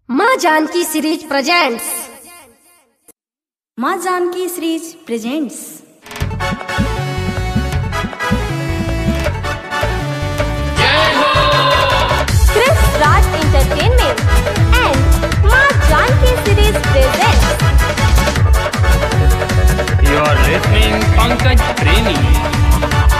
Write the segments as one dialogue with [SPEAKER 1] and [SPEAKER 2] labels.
[SPEAKER 1] माँ Janaki series presents
[SPEAKER 2] माँ Janaki series presents
[SPEAKER 3] Chris Raj Entertainment and Ma Janki Series presents
[SPEAKER 4] You are listening Pankaj Premi.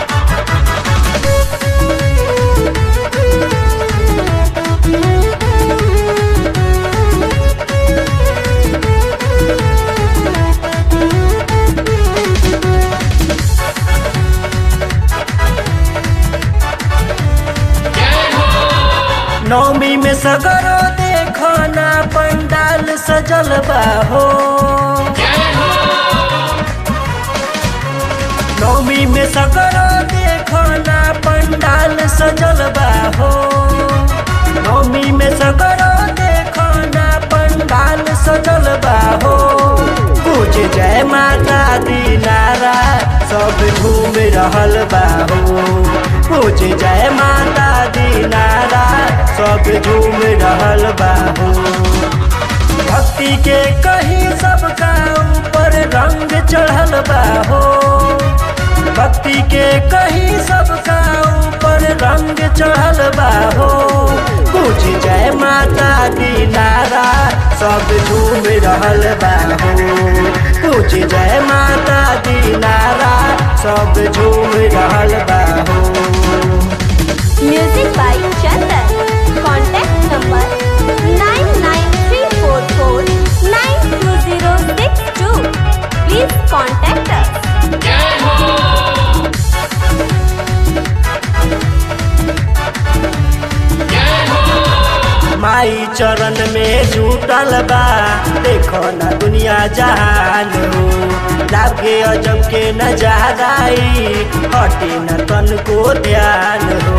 [SPEAKER 5] नवमी में सगरो देखो ना पंडाल सजल बा हो नवमी में सगरो देखो ना पंडाल सजल बा हो नवमी में सगरो देखो ना पंडाल सजल बा हो पूज जय माता दी नारा सब घूम रहल बा हो पूज जय माता दी नारा सब झूम रहल बा हो भक्ति के कहीं सबका ऊपर रंग चढ़ल बा हो भक्ति के कहीं सबका ऊपर रंग चढ़ल बा हो पूज जय माता दी नारा सब झूम रहल बा हो पूज जय माता दी नारा सब झूम रहल बा हो
[SPEAKER 3] Music by Chandan. Contact number 99344920062. Please contact us.
[SPEAKER 5] माई चरण में जुटल बा देखो ना दुनिया जहान हो लागे अजब के नजाराई हटे न तन को ध्यान हो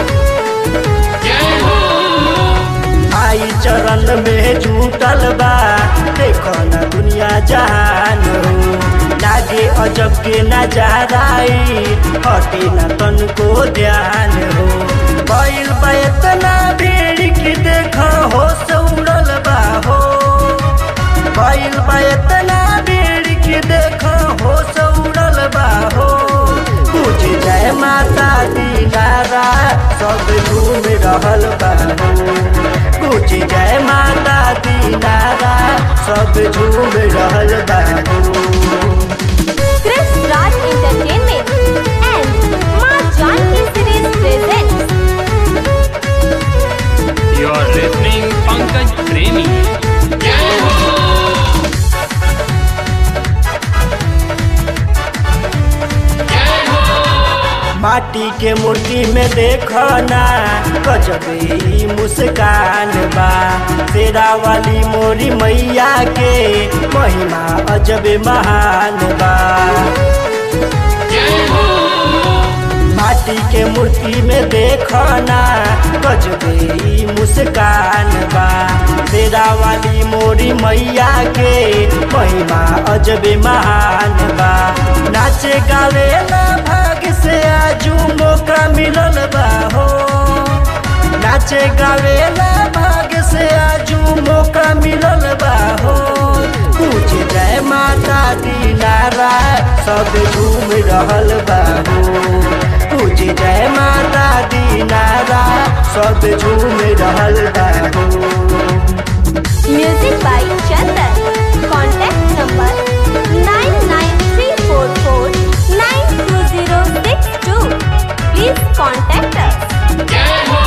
[SPEAKER 5] माई चरण में जुटल बा देखो ना दुनिया जहान हो लागे अजब के नजाराई हटे न तन को ध्यान हो बैल बा इतना भीड़ की देखो हो उड़ल बा हो बैल बा इतना भीड़ की देखो हो उड़ल बा हो पूज जय माता दी नारा सब झूम रहल बा हो पूज जय माता दी नारा सब झूम रहल बा हो
[SPEAKER 3] Chris Raj Entertainment and Ma Janki Series presents
[SPEAKER 4] You are listening Pankaj Premi.
[SPEAKER 5] माटी के मूर्ति में देखो ना गजबी मुस्कान बा शेरा वाली मोरी मैया के महिमा अजब महान बा माटी के मूर्ति में देखो ना गजबी मुस्कान बा शेरा वाली मोरी मैया के महिमा अजब महान बा नाचे गावे ना भाग से आजू मौका मिलल बा हो नाचे गावे ना भाग से आजू मौका मिलल बा हो पूज जय माता दी नारा सब झूम रहल बा हो पूज जय माता दी नारा सब झूम रहल बा हो
[SPEAKER 3] Music by Chandan. Contact number 99344920062. Please contact us.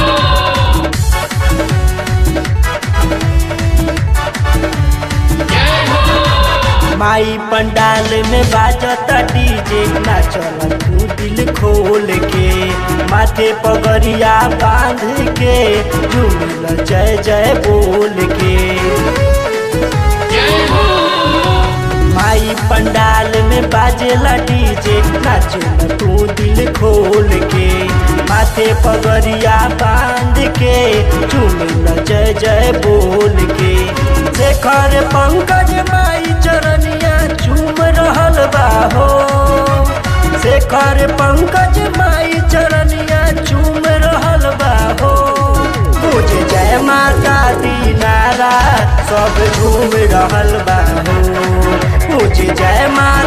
[SPEAKER 5] माई पंडाल में बाजता डीजे नाचल तू दिल खोल के माथे पगड़िया बांध के झूमिल जय जय बोल के माई पंडाल में बाजेला डीजे नाचल तू दिल खोल के माथे पगड़िया बांध के झूमिल जय जय बोल के शेखर पंकज माई चरनिया झूम रहल बा हो शेखर पंकज माई चरनिया झूम रहल बा हो पूज जय माता दी नारा सब झूम रहल बा हो पूज जय माँ